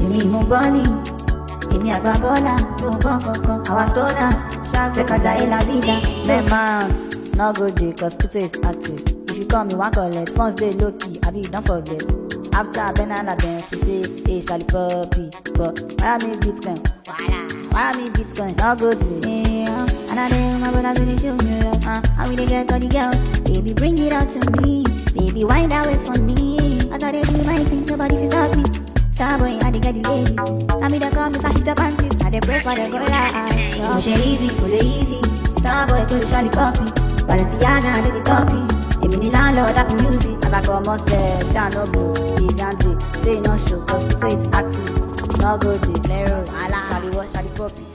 èmi mú bọ́ọ̀lì èmi àgbà bọ́ọ̀là tó ń gbọ́n kankan àwa sọ́dà ṣàgbékalà ìlà vida. Play mount, no go dey cause Pluto is active. If you come, you wan collect. Funds dey low key, abi you don forget. After Benala Ben, she say, hey, Charlie Poppy. But why me Bitcoin? Why me Bitcoin? No go dey. Yeah, and I know my brothers really show me love. Uh, and we dey get all the girls. Baby, bring it out to me. Baby, wind that waist for me. As I dey do my thing, nobody fit stop me. Starboy, I dey get the ladies. Tell me they call me Sashi panties. I dey pray for the girl. Yo, she easy, pull it easy. Starboy, pull it Charlie Poppy. Balenciaga, I dey the copy. Èmi ni landlord, happy music. As I comot sef, say I no go be Jante. Say e no show cause Pluto is active. No go dey. Lero, Charlie what? Charlie Poppy.